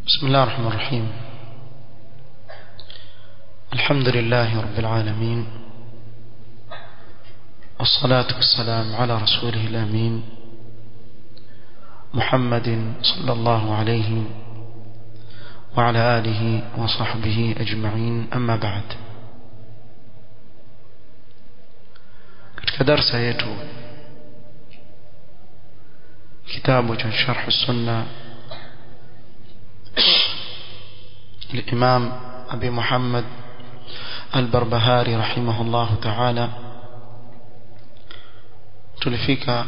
بسم الله الرحمن الرحيم الحمد لله رب العالمين والصلاة والسلام على رسوله الأمين محمد صلى الله عليه وعلى آله وصحبه أجمعين أما بعد katika darsa yetu kitabu cha sharh sunna الإمام أبي محمد البربهاري رحمه الله تعالى tulifika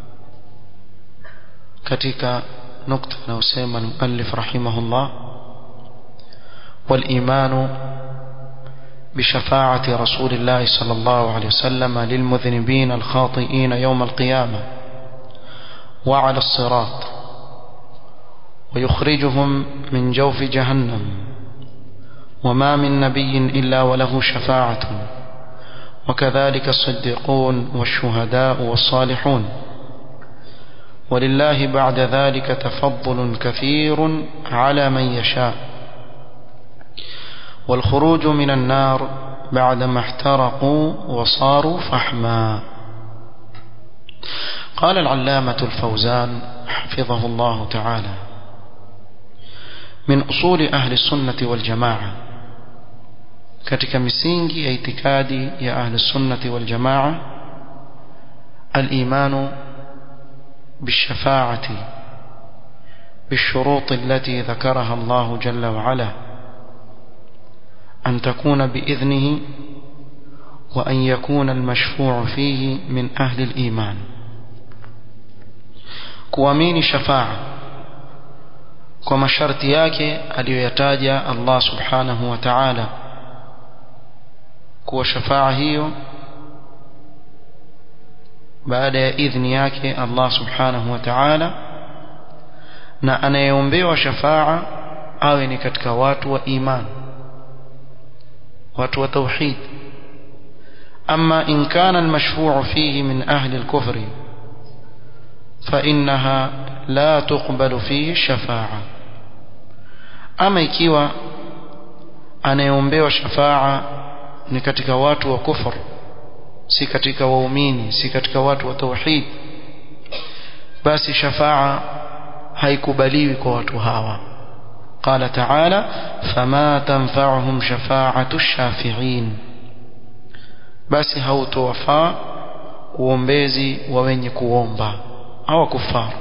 katika nukta inayosema المؤلف رحمه الله والإيمان بشفاعة رسول الله صلى الله عليه وسلم للمذنبين الخاطئين يوم القيامة وعلى الصراط ويخرجهم من جوف جهنم وما من نبي إلا وله شفاعة وكذلك الصديقون والشهداء والصالحون ولله بعد ذلك تفضل كثير على من يشاء والخروج من النار بعدما احترقوا وصاروا فحما قال العلامة الفوزان حفظه الله تعالى من أصول أهل السنة والجماعة katika misingi ya itikadi ya ahli sunnati wal jamaa al-imanu بالشفاعة بالشروط التي ذكرها الله جل وعلا أن تكون بإذنه وأن يكون المشفوع فيه من أهل الإيمان kuamini shafa'a kwa masharti yake aliyoyataja Allah subhanahu wa ta'ala kuwa shafa'a hiyo baada ya idhni yake Allah subhanahu wa ta'ala na anayeombewa shafa'a awe ni katika watu wa iman watu wa tauhid ama in kana almashfu'u fihi min ahli alkufri فإنها لا تقبل فيه الشفاعة أما ikiwa anayeombewa shafa'a ni katika watu wa kufur si katika waumini si katika watu wa tauhid basi shafa'a haikubaliwi kwa watu hawa قال تعالى فما تنفعهم شفاعة الشافعين basi hautowafaa uombezi wa wenye kuomba au kufar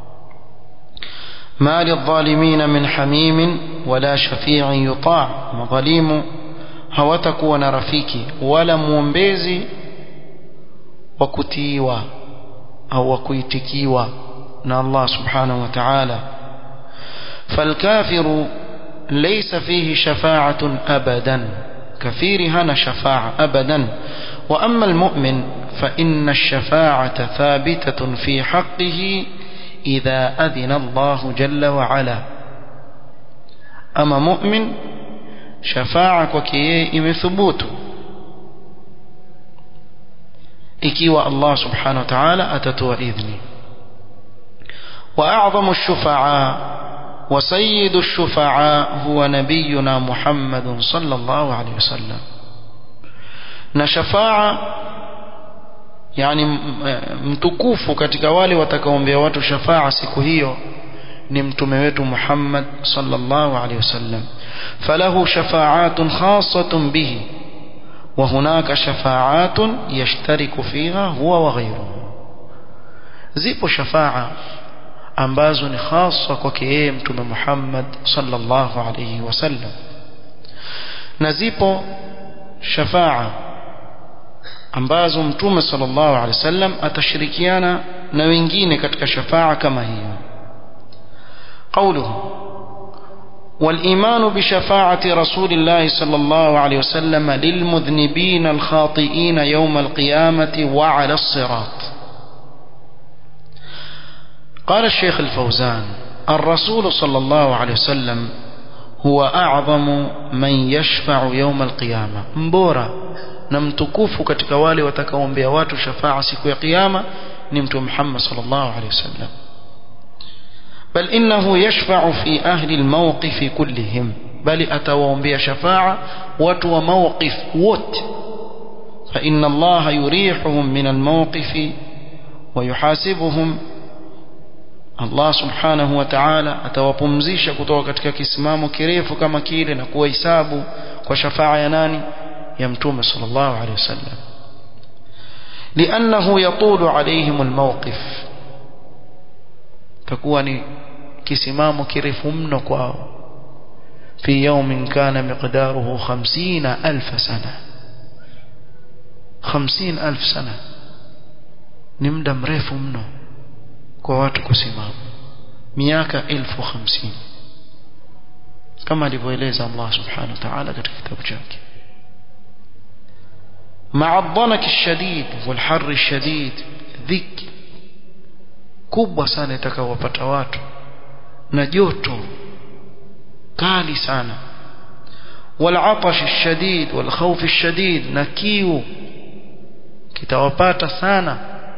ما للظالمين من حميم ولا شفيع يطاع مظالم hawatakuwa na rafiki wala muombezi wa kutiiwa au wa kuitikiwa na Allah subhanahu wa ta'ala فالكافر ليس فيه شفاعة أبدا كثير هنا شفاعة أبدا وأما المؤمن فإن الشفاعة ثابتة في حقه إذا أذن الله جل وعلا أما مؤمن شفاعة وكيه ثبوت ikiwa Allah subhanahu wa ta'ala atatoa idhni واعظم الشفعاء وسيد الشفعاء هو نبينا محمد صلى الله عليه وسلم na shafa'a yani mtukufu katika wale watakaoombea watu shafa'a siku hiyo ni mtume wetu Muhammad sallallahu alaihi wasallam falahu shafa'atun khassatun bihi wa hunaka shafa'atun yashtariku fiha huwa wa ghayruhu zipo shafa'a ambazo ni hasa kwake yeye mtume Muhammad sallallahu alaihi wasallam na zipo shafa'a ambazo mtume sallallahu alaihi wasallam atashirikiana na wengine katika shafa'a kama hiyo قوله والإيمان بشفاعة رسول الله صلى الله عليه وسلم للمذنبين الخاطئين يوم القيامة وعلى الصراط قال الشيخ الفوزان الرسول صلى الله عليه وسلم هو أعظم من يشفع يوم القيامة مبورا na mtukufu katika wale watakaoombea watu shafaa siku ya kiyama ni mtume Muhammad sallallahu alaihi wasallam بل إنه يشفع في أهل الموقف كلهم بل أتوهم بها شفاعة وتو موقف وت فإن الله يريحهم من الموقف ويحاسبهم Allah subhanahu wa ta'ala atawapumzisha kutoka katika kisimamo kirefu kama kile na kuwahesabu kwa shafaa ya nani ya mtume sallallahu alaihi wasallam لأنه يطول عليهم الموقف takuwa ni kisimamo kirefu mno kwao في يوم كان مقداره خمسين ألف سنة خمسين ألف سنة نمدا mrefu mno kwa watu kusimama miaka elfu hamsini kama alivyoeleza Allah subhanahu wa ta'ala katika kitabu chake مع الضنك الشديد والحر الشديد ذك kubwa sana itakawapata watu na joto kali sana والعطش الشديد والخوف الشديد na kiu kitawapata sana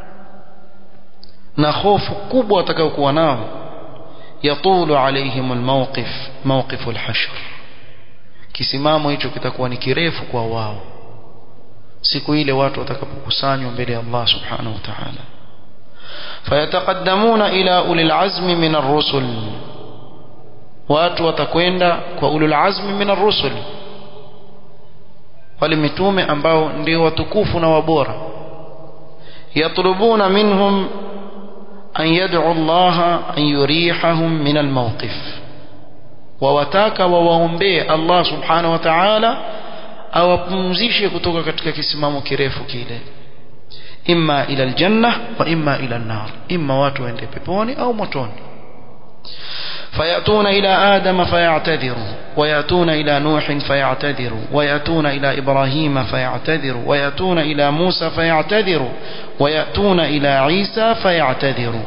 na hofu kubwa watakayokuwa nao yatulu alaihim almawqif mawqif alhashr kisimamo hicho kitakuwa ni kirefu kwa wao siku ile watu watakapokusanywa mbele ya Allah subhanahu wa ta'ala fayataqaddamuna ila ulil azmi min ar-rusul watu watakwenda kwa ulul azmi min ar-rusul wale mitume ambao ndio watukufu na wabora yatlubuna minhum أن يدعو الله أن يريحهم من الموقف ووتاك وواombee Allah subhanahu wa ta'ala awapumzishe kutoka katika kisimamo kirefu kile imma ila aljanna wa imma ila an-nar imma watu waende peponi au motoni فيأتون إلى آدم فيعتذروا ويأتون إلى نوح فيعتذروا ويأتون إلى إبراهيم فيعتذروا ويأتون إلى موسى فيعتذروا ويأتون إلى عيسى فيعتذروا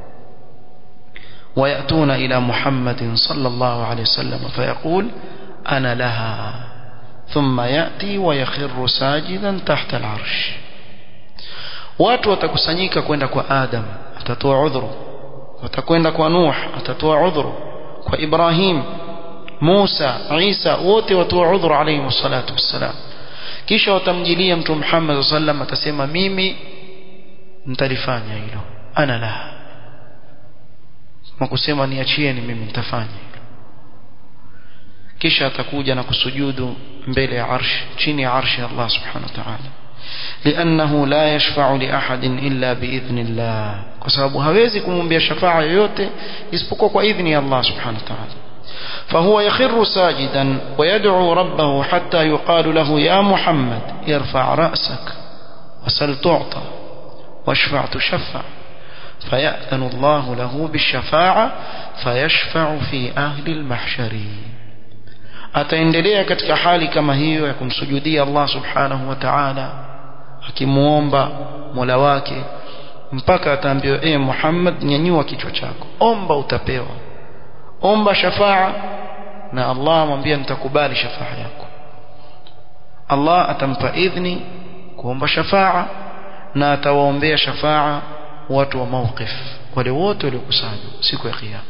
ويأتون إلى محمد صلى الله عليه وسلم فيقول أنا لها ثم يأتي ويخر ساجدا تحت العرش watu watakusanyika kwenda kwa Adam atatoa udhuru watakwenda kwa Nuh atatoa udhuru kwa Ibrahim Musa Isa wote watoa udhuru alayhi wassalatu wassalam kisha watamjilia mtume Muhammad sallam atasema mimi nitalifanya hilo ana la makusema niachieni mimi nitafanya hilo kisha atakuja na kusujudu mbele ya arsh chini ya arshi Allah subhanahu wa ta'ala لأنه لا يشفع لأحد إلا بإذن الله كسبب هوازي كمومبيا شفاعة yoyote isipokuwa kwa idhni ya Allah subhanahu wa ta'ala فهو يخر ساجدا ويدعو ربه حتى يقال له يا محمد ارفع رأسك وسل تعطى واشفع تشفع فيأذن الله له بالشفاعة فيشفع في أهل المحشر ataendelea katika hali kama hiyo ya kumsujudia Allah subhanahu wa ta'ala akimuomba Mola wake mpaka ataambiwa e Muhammad nyanyua kichwa chako omba utapewa omba shafaa na Allah amwambia nitakubali shafaa yako Allah atampa idhni kuomba shafaa na atawaombea shafaa watu wa mawqif wale wote waliokusanywa siku ya kiyama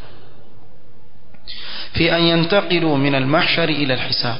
في أن ينتقلوا من المحشر إلى الحساب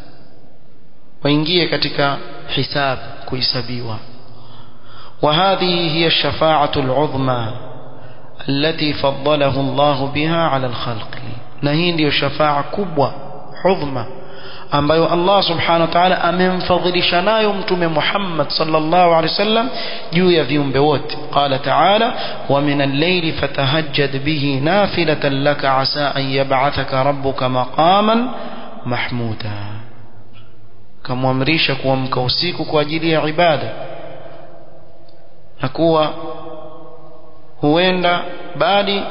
وينجي كتك حساب كيسبيوا وهذه هي الشفاعة العظمى التي فضله الله بها على الخلق نهين الشفاعة كبوة عظمى ambayo Allah subhanahu wa ta'ala amemfadhilisha nayo mtume Muhammad sallallahu alaihi wasallam juu ya viumbe wote qala ta'ala wa min al-layli fatahajjad bihi nafilatan laka asa an yab'athaka rabbuka maqaman mahmuda kamwamrisha kuamka usiku kwa ajili ya ibada na kuwa huenda bali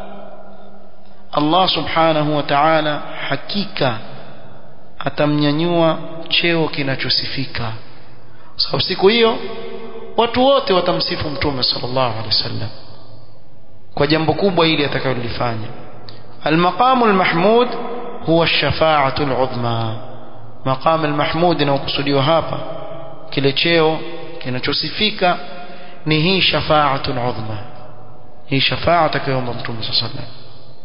Allah subhanahu wa ta'ala hakika atamnyanyua cheo kinachosifika sababu siku hiyo watu wote watamsifu mtume sallallahu alaihi wasallam kwa jambo kubwa hili atakalolifanya المقام المحمود هو الشفاعة العظمى مقام المحمود inayokusudiwa hapa kile cheo kinachosifika ni hii shafaatul udhma hii shafaa atakayoomba mtume sallallahu alaihi wasallam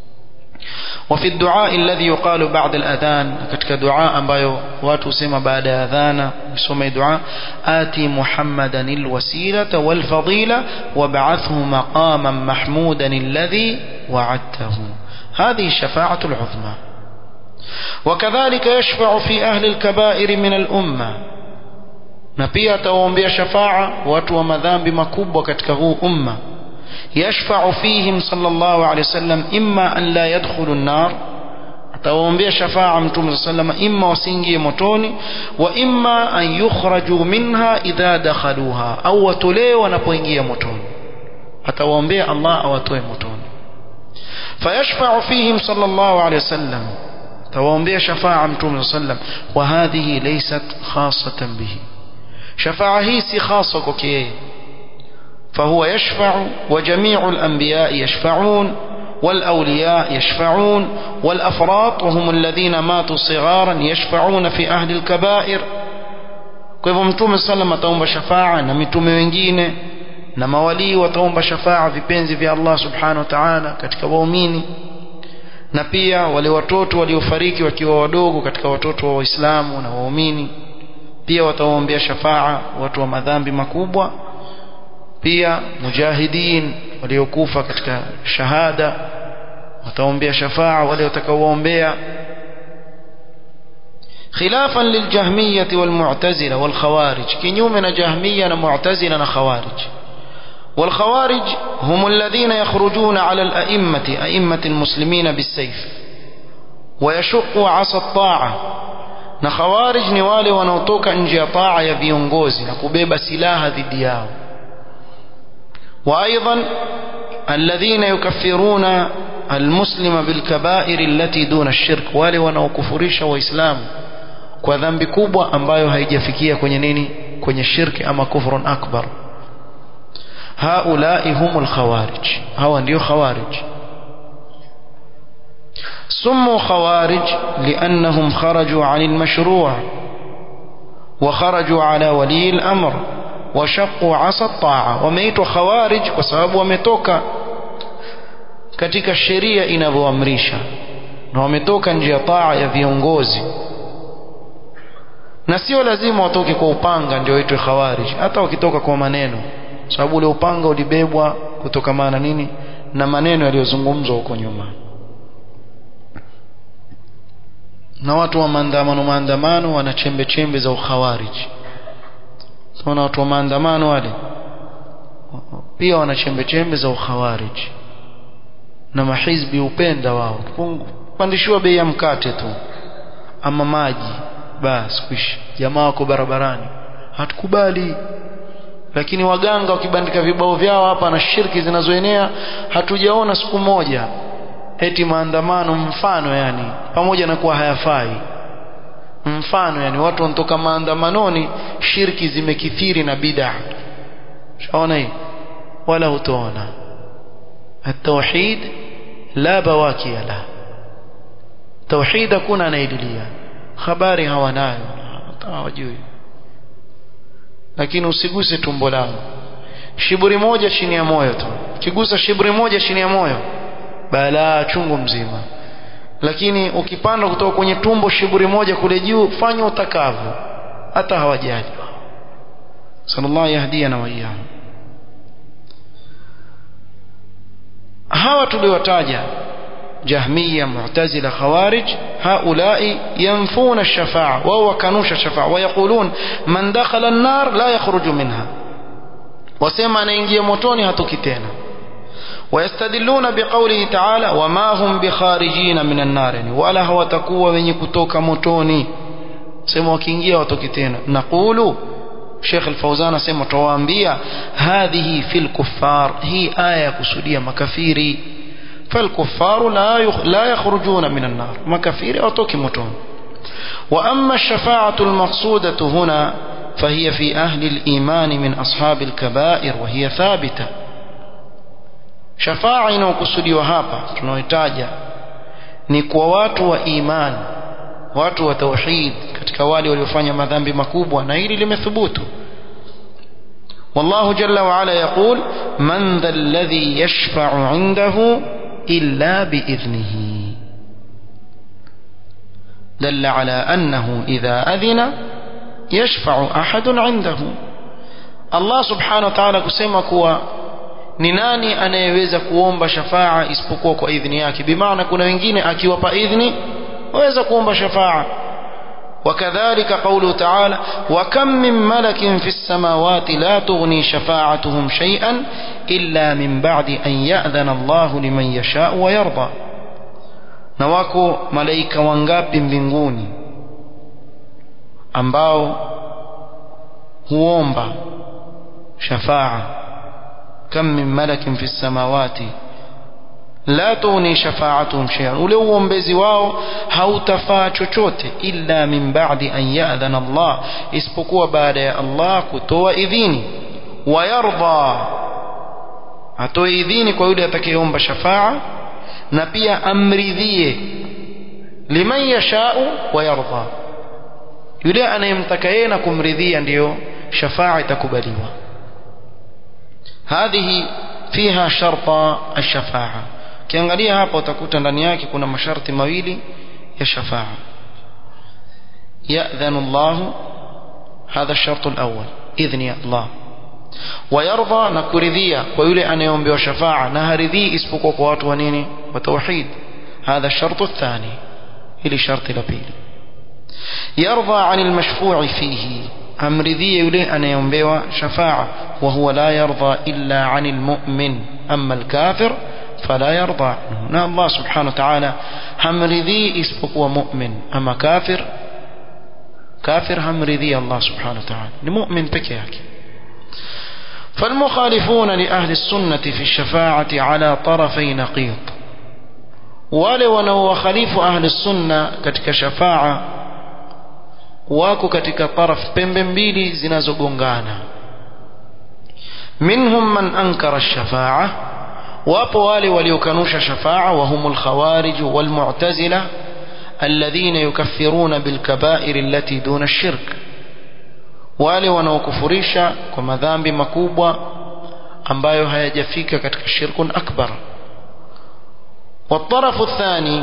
وفي الدعاء الذي يقال بعد الأذان كتك دعاء ambayo watu husema baada ya adhana usome dua ati muhammadan alwasilata walfadila wab'athhu maqaman mahmudan alladhi wa'adtahu هذه الشفاعة العظمى وكذلك يشفع في أهل الكبائر من الأمة na pia atawaombea shafaa watu wa madhambi makubwa katika huu umma yashfa'u fihim sallallahu alayhi wasallam imma an la yadkhulu an-nar atawaombea shafaa mtume sallallahu imma wasiingie motoni wa imma an yukhraju minha idha dakhaluha au watolewe wanapoingia motoni atawaombea Allah awatoe motoni fayashfa'u fihim sallallahu alayhi wasallam tawaombea shafaa mtume sallallahu wa hadhihi laysat khassatan bihi شفاعة هي سي خاصة كوكيه فهو يشفع وجميع الأنبياء يشفعون والأولياء يشفعون والأفراط وهم الذين ماتوا صغارا يشفعون في أهل الكبائر kwa hivyo mtume sallam ataomba shafaa na mitume wengine na mawalii wataomba shafaa vipenzi vya Allah subhanahu wa ta'ala katika waumini na pia wale watoto waliofariki wakiwa wadogo katika watoto wa Waislamu na waumini pia watawaombea shafaa watu wa madhambi makubwa pia mujahidin waliokufa katika shahada wataombea shafaa wale watakaoombea خلافا للجهمية والمعتزلة والخوارج كنيومنا جهمية ومعتزلة وخوارج والخوارج هم الذين يخرجون على الأئمة أئمة المسلمين بالسيف ويشقوا عصا الطاعة na khawarij ni wale wanaotoka nje ya taa ya viongozi na kubeba silaha dhidi yao wa aidan alladhina yukaffiruna almuslima bilkabair allati duna ash-shirk wale wanaokufurisha waislamu kwa dhambi kubwa ambayo haijafikia kwenye nini kwenye shirki ama kufrun akbar haulai humul khawarij hawa ndio khawarij سموا خوارج لأنهم خرجوا عن المشروع وخرجوا على ولي الأمر وشقوا عصا الطاعة وميتوا خوارج وسبب ومتوكا katika sheria inavyoamrisha na wametoka nje ya taa ya viongozi na sio lazima watoke kwa upanga ndio waitwe khawarij hata wakitoka kwa maneno sababu ule upanga ulibebwa kutokamana nini na maneno yaliyozungumzwa huko nyuma na watu wa maandamano maandamano wana chembe chembe za ukhawariji tunaona watu wa maandamano wale pia wana chembe chembe za ukhawariji na mahizbi upenda wao pandishiwa bei ya mkate tu ama maji basi kwisha jamaa wako barabarani hatukubali lakini waganga wakibandika vibao vyao hapa na shirki zinazoenea hatujaona siku moja eti maandamano mfano yani pamoja na kuwa hayafai mfano yani watu wanatoka maandamanoni shirki zimekithiri na bid'a shaona hii wala hutoona التوحيد لا بواكي له توحيد hakuna anaililia habari hawanayo hawajui lakini usiguse tumbo langu shiburi moja chini ya moyo tu kigusa shiburi moja chini ya moyo balaa chungu mzima lakini ukipanda kutoka kwenye tumbo shiburi moja kule juu fanya utakavyo hata hawajali sallallahu yahdiyana wa iyyahu hawa tuliwataja جهمية معتزلة خوارج هؤلاء ينفون الشفاعة وهو كانوش الشفاعة ويقولون من دخل النار لا يخرج منها وسيما نينجي موتوني هتوكتين ويستدلون بقوله تعالى وما هم بخارجين من النار ولا هو تكوى من يكتوك موتوني سيما وكينجي وتوكتين نقول شيخ الفوزان سيما توانبيا هذه في الكفار هي آية كسودية مكفيري فالكفار لا يخ... لا يخرجون من النار مكفير أو توكي متون وأما الشفاعة المقصودة هنا فهي في أهل الإيمان من أصحاب الكبائر وهي ثابتة شفاعة inayokusudi hapa tunaoitaja ni kwa watu wa iman watu wa tauhid katika wale waliofanya madhambi makubwa na hili limethubutu والله جل وعلا يقول من ذا الذي يشفع عنده إلا بإذنه دل على أنه إذا أذن يشفع أحد عنده الله سبحانه وتعالى كسيما كوا ni nani anayeweza kuomba shafaa isipokuwa kwa idhini yake bimaana kuna wengine akiwapa idhini waweza kuomba shafaa وكذلك قوله تعالى وكم من ملك في السماوات لا تغني شفاعتهم شيئا إلا من بعد أن يأذن الله لمن يشاء ويرضى نواكو ملائكة وانغاب mbinguni ambao huomba shafaa كم من ملك في السماوات لا تغني شفاعتهم شيئا ule uombezi wao hautafaa chochote illa min ba'di an ya'dhana Allah isipokuwa baada ya Allah kutoa idhini wayarda atoe idhini kwa yule atakayeomba shafaa na pia amridhie liman yashau wayarda yule anayemtaka yeye na kumridhia ndiyo shafaa itakubaliwa hadhihi fiha sharta ash-shafa'a kiangalia hapa utakuta ndani yake kuna masharti mawili ya shafa'a ya'dhanu Allah hadha ash-shart al-awwal idhni ya Allah ويرضى نكرذيا ويولي أن يوم بشفاعة نهرذي اسبقوا قوات ونيني وتوحيد هذا الشرط الثاني إلي شرط لبيل يرضى عن المشفوع فيه أمرذي يولي أن يوم شفاعة وهو لا يرضى إلا عن المؤمن أما الكافر فلا يرضى عنه نا الله سبحانه وتعالى همرذي اسبقوا مؤمن أما كافر كافر همرذي الله سبحانه وتعالى لمؤمن بكياك فالمخالفون لأهل السنة في الشفاعة على طرفي نقيض wale wanaowakhalifu ahli sunna katika shafaa wako katika taraf pembe mbili zinazogongana minhum man ankara shafaa wapo wale waliokanusha shafaa wahum alkhawarij walmu'tazila alladhina yukaffiruna bilkaba'ir allati duna ash-shirk wale wanaokufurisha kwa madhambi makubwa ambayo hayajafika katika shirkun akbar والطرف الثاني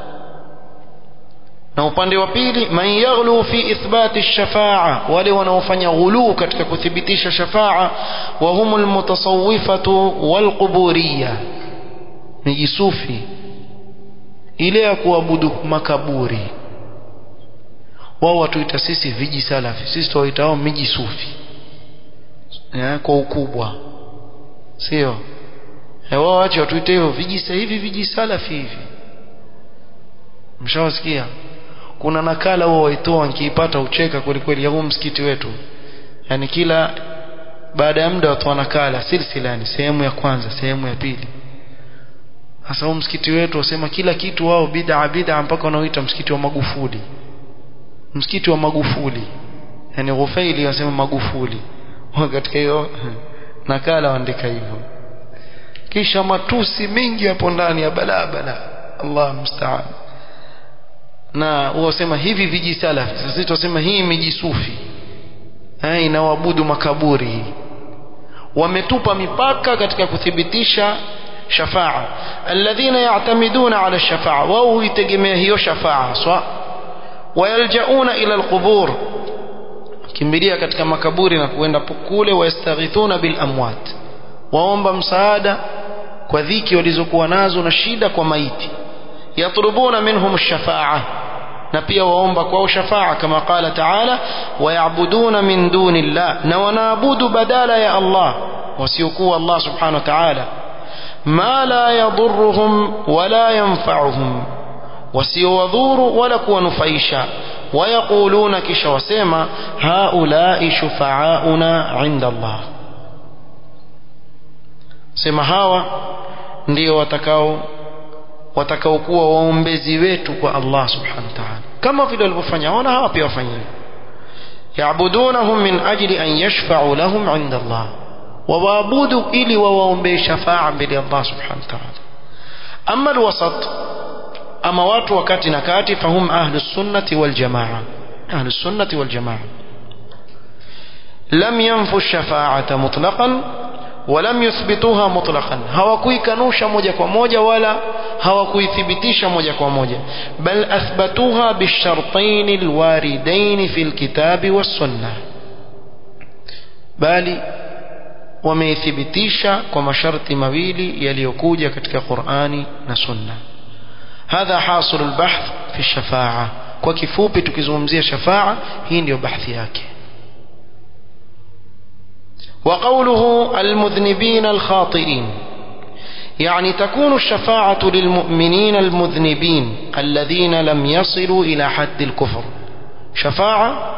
na upande wa pili man yaghlu fi ithbati ash-shafa'a wale wanaofanya ghulu katika kuthibitisha shafa'a wa humul mutasawwifatu wal quburiyya ni jisufi ile ya kuabudu makaburi wao watuita sisi viji salafi sisi tuwaitao miji sufi ya, kwa ukubwa sio wao wache watuite hivyo viji hivi viji salafi hivi mshawasikia kuna nakala wao waitoa nikiipata ucheka kweli kweli ya huu msikiti wetu yani kila baada ya muda watu nakala silsila yani sehemu ya kwanza sehemu ya pili hasa huu msikiti wetu wasema kila kitu wao bid'a bid'a mpaka wanaoita msikiti wa Magufuli msikiti wa Magufuli yani Ghufaili wasema Magufuli katika hiyo nakala waandika hivyo kisha matusi mengi hapo ndani ya balaa balaa Allah musta'an na wasema hivi viji salafi sasa tunasema hii miji sufi eh inawabudu makaburi wametupa mipaka katika kuthibitisha shafaa alladhina ya'tamiduna ala shafaa wao huitegemea hiyo shafaa swa wayaljauna ila alqubur kimbilia katika makaburi na kuenda kule wayastaghithuna bil amwat waomba msaada kwa dhiki walizokuwa nazo na shida kwa maiti yatlubuna minhum ash-shafa'a na pia waomba kwao shafaa kama qala ta'ala wayabuduna min duni llah na wanaabudu badala ya Allah wasiokuwa Allah subhanahu wa ta'ala ma la yadurruhum wala yanfa'uhum wasiowadhuru wala kuwanufaisha wayaquluna kisha wasema haulai shufa'auna 'inda Allah sema hawa ndio watakao watakaokuwa waombezi wetu kwa Allah subhanahu wa ta'ala kama vile walivyofanya wana hawa pia wafanye yaabudunahum min ajli an yashfa'u lahum 'inda Allah wawaabudu ili wawaombee shafaa mbele ya Allah subhanahu wa ta'ala amma alwasat ama watu wakati na kati fahum ahlus sunnati wal jamaa ahlus sunnati wal jamaa lam yanfu ash-shafa'ata mutlaqan ولم يثبتوها مطلقا hawakuikanusha moja kwa moja wala hawakuithibitisha moja kwa moja bal athbatuha bishartain alwaridain fi alkitabi wassunnah bali wameithibitisha kwa masharti mawili yaliyokuja katika Qur'ani na Sunna hadha hasil albahth fi shafa'a kwa kifupi tukizungumzia shafa'a hii ndiyo bahthi yake وقوله المذنبين الخاطئين يعني تكون الشفاعة للمؤمنين المذنبين الذين لم يصلوا إلى حد الكفر شفاعة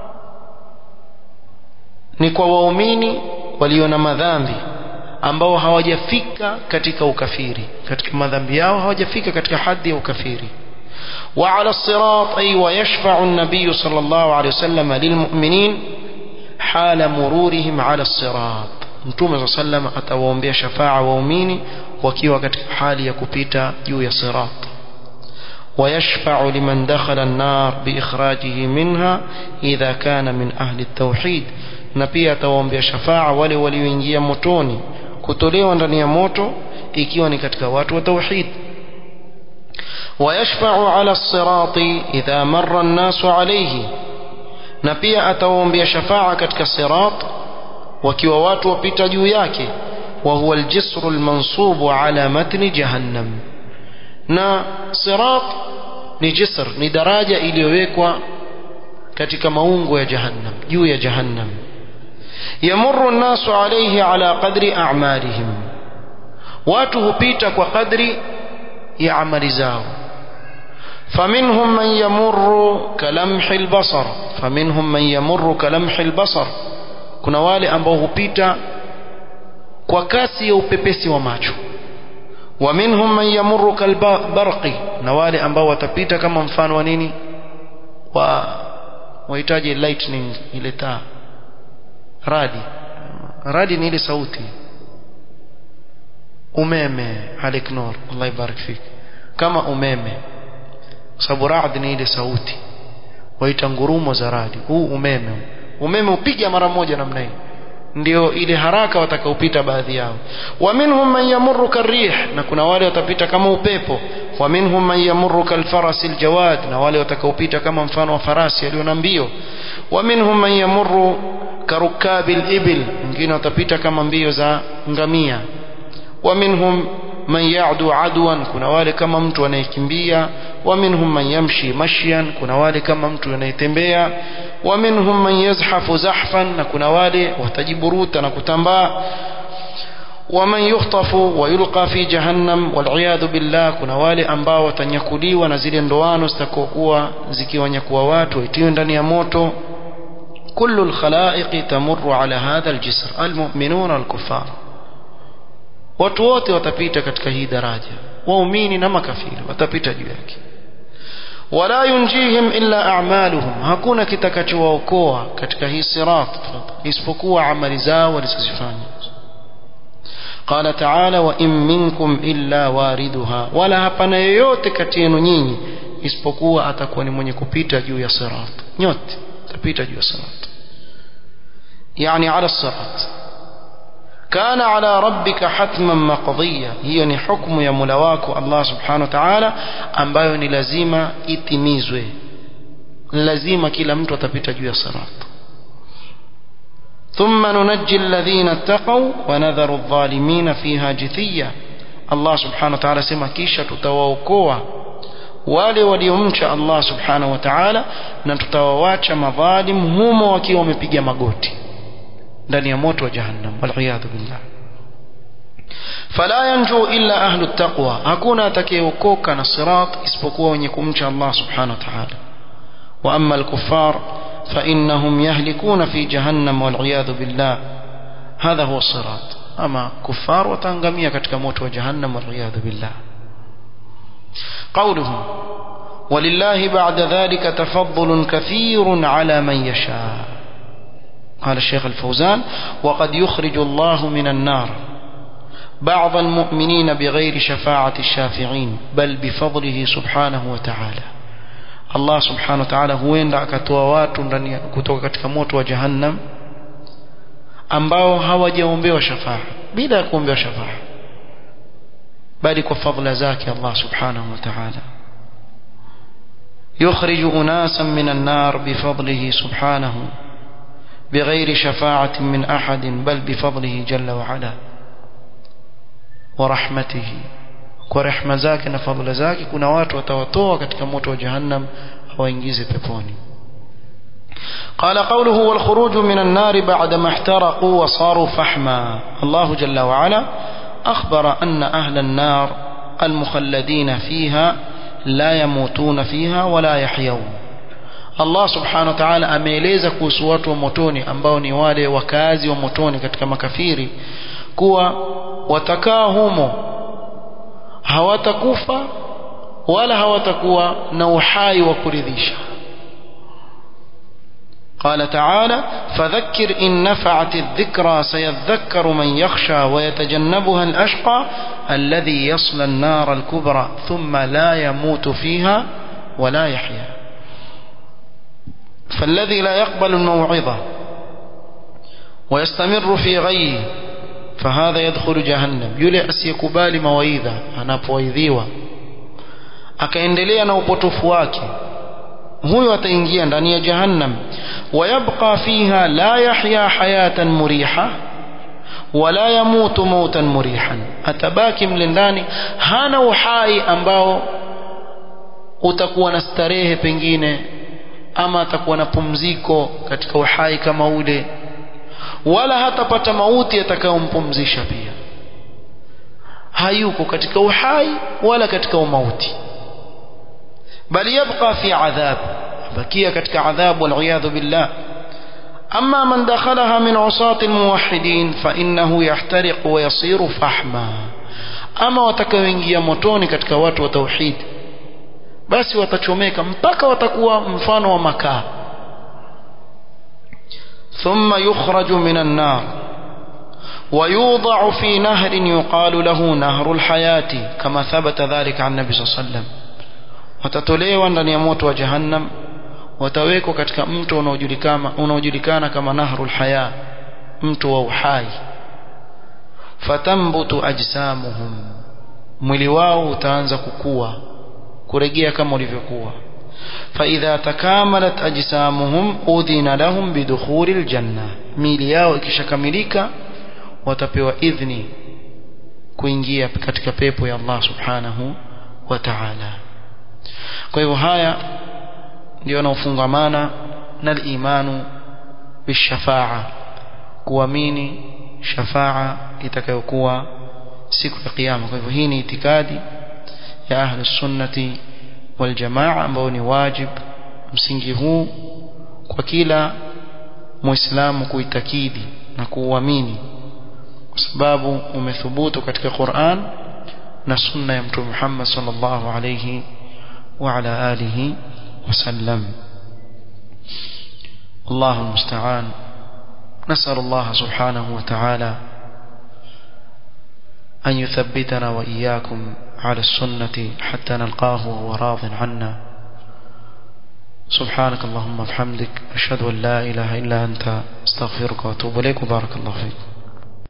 نكوا waumini walio na madhambi ambao hawajafika katika ukafiri katika madhambi yao hawajafika katika hadhi ya ukafiri وعلى الصراط أي ويشفع النبي صلى الله عليه وسلم للمؤمنين حال مرورهم على الصراط mtume saa sallam atawaombea shafaa waumini wakiwa katika hali ya kupita juu ya sirat ويشفع لمن دخل النار بإخراجه منها إذا كان من أهل التوحيد na pia atawaombea shafaa wale walioingia motoni kutolewa ndani ya moto ikiwa ni katika watu wa tauhid ويشفع على الصراط إذا مر الناس عليه na pia atawaombea shafaa katika sirat wakiwa watu wapita juu yake wa huwa aljisru almansubu ala matni jahannam na sirat ni jisr ni daraja iliyowekwa katika maungo ya jahannam juu ya jahannam yamurru an-nasu alayhi ala qadri a'malihim watu hupita kwa kadri ya amali zao فمنهم من يمر كلمح البصر فمنهم من يمر كلمح البصر kuna wale ambao hupita kwa kasi ya upepesi wa macho wa minhum man yamurru kalbarqi na wale ambao watapita kama mfano wa nini wa wahitaji lightning ile taa radi radi ni ile sauti umeme halik nur Allah ibarik fik kama umeme sababu rad ni ile sauti waita ngurumo za radi huu umeme umeme upiga mara moja namna hii ndio ile haraka watakaopita baadhi yao wa minhum man yamurru karih na kuna wale watapita kama upepo wa minhum man yamurru kalfaras aljawad na wale watakaopita kama mfano wa farasi aliyo na mbio wa minhum man yamurru karukabi alibil wengine watapita kama mbio za ngamia wa minhum man ya'du adwan kuna wale kama mtu anayekimbia wa minhum man yamshi mashyan kuna wale kama mtu anayetembea wa minhum man yazhafu zahfan na kuna wale watajiburuta na kutambaa ومن يخطف ويلقى في جهنم والعياذ بالله kuna wale ambao watanyakuliwa na zile ndoano zitakokuwa zikiwanyakua watu waitiwe ndani ya moto كل الخلائق تمر على هذا الجسر المؤمنون الكفار watu wote watapita katika hii daraja waumini na makafiri watapita juu yake wala yunjihim illa a'maluhum hakuna kitakachowaokoa katika hii sirat isipokuwa amali zao walizozifanya قال تعالى وإن منكم إلا واردها ولا hapana yoyote kati yenu nyinyi isipokuwa atakuwa ni mwenye kupita juu ya sirat nyote tapita juu ya sirat yani ala sirat كان على ربك حتما مقضيا hiyo ni hukumu ya Mola wako Allah subhanahu wa ta'ala ambayo ni lazima itimizwe lazima kila mtu atapita juu ya sirat ثم ننجي الذين اتقوا ونذر الظالمين فيها جثيا الله سبحانه وتعالى sema kisha tutawaokoa wale waliomcha Allah subhanahu wa ta'ala na tutawawacha madhalim humo wakiwa wamepiga magoti ndani ya moto wa jahannam waliyadhu billah fala yanju illa ahlu taqwa hakuna atakayeokoka na sirat isipokuwa wenye kumcha Allah subhanahu wa ta'ala wa amma al-kuffar فإنهم يهلكون في جهنم والعياذ بالله هذا هو الصراط أما كفار وتنغمية كتك موت وجهنم والعياذ بالله قوله ولله بعد ذلك تفضل كثير على من يشاء قال الشيخ الفوزان وقد يخرج الله من النار بعض المؤمنين بغير شفاعة الشافعين بل بفضله سبحانه وتعالى Allah subhanahu wa ta'ala huenda akatoa watu ndani kutoka katika moto wa jahannam ambao hawajaombewa shafaa bila ya kuombewa shafaa bali kwa fadhila zake Allah subhanahu wa ta'ala يخرج أناسا من النار بفضله سبحانه بغير شفاعة من أحد بل بفضله جل وعلا ورحمته ورحمة ذاك نفضل ذاك كنا watu watawatoa katika moto wa jahannam hawaingize peponi قال قوله والخروج من النار بعدما احترقوا وصاروا فحما الله جل وعلا أخبر أن أهل النار المخلدين فيها لا يموتون فيها ولا يحيون Allah subhanahu wa ta'ala ameeleza kuhusu watu wa motoni ambao ni wale wakazi wa motoni katika makafiri kuwa watakaa humo hawatakufa wala hawatakuwa na uhai wa kuridhisha قال تعالى فذكر إن نفعت الذكرى سيذكر من يخشى ويتجنبها الأشقى الذي يصلى النار الكبرى ثم لا يموت فيها ولا يحيا فالذي لا يقبل الموعظة ويستمر في غيه فهذا يدخل جهنم يلي asiyekubali mawaidha anapowaidhiwa akaendelea na upotofu wake huyo ataingia ndani ya jahannam wayabqa fiha la yahya hayatan muriha wala yamutu mautan murihan atabaki mle ndani hana uhai ambao utakuwa na starehe pengine ama atakuwa na pumziko katika uhai kama ule wala hatapata mauti atakayompumzisha pia hayuko katika uhai wala katika umauti bali yabqa fi adhab bakia katika adhab wal billah أما من دخلها من عصاة الموحدين فإنه يحترق ويصير فحما أما watakaoingia motoni katika watu wa tauhid basi watachomeka mpaka watakuwa mfano wa makaa ثم يخرج من النار ويوضع في نهر يقال له نهر الحياة كما ثبت ذلك عن النبي صلى الله عليه وسلم watatolewa ndani ya moto wa jahannam watawekwa katika mto unaojulikana unaojulikana kama nahrul haya mto wa uhai fatambutu ajsamuhum mwili wao utaanza kukua kurejea kama ulivyokuwa فإذا تكاملت أجسامهم أذن لهم بدخول الجنة ميلي yao ikishakamilika watapewa idhni kuingia katika pepo ya Allah subhanahu wa ta'ala kwa hivyo haya ndio yanaofungamana na imanu bishafaa kuamini shafaa itakayokuwa siku ya kiyama kwa hivyo hii ni itikadi ya ahli sunnati wal jamaa ambao ni wajib msingi huu kwa kila muislamu kuitakidi na kuuamini kwa sababu umethubutu katika Qur'an na sunna ya mtume Muhammad sallallahu alayhi wa ala alihi وسلم الله المستعان نسأل الله سبحانه وتعالى أن يثبتنا وإياكم على السنة حتى نلقاه وهو راض عنا سبحانك اللهم وبحمدك أشهد أن لا إله إلا أنت استغفرك وأتوب إليك وبارك الله فيك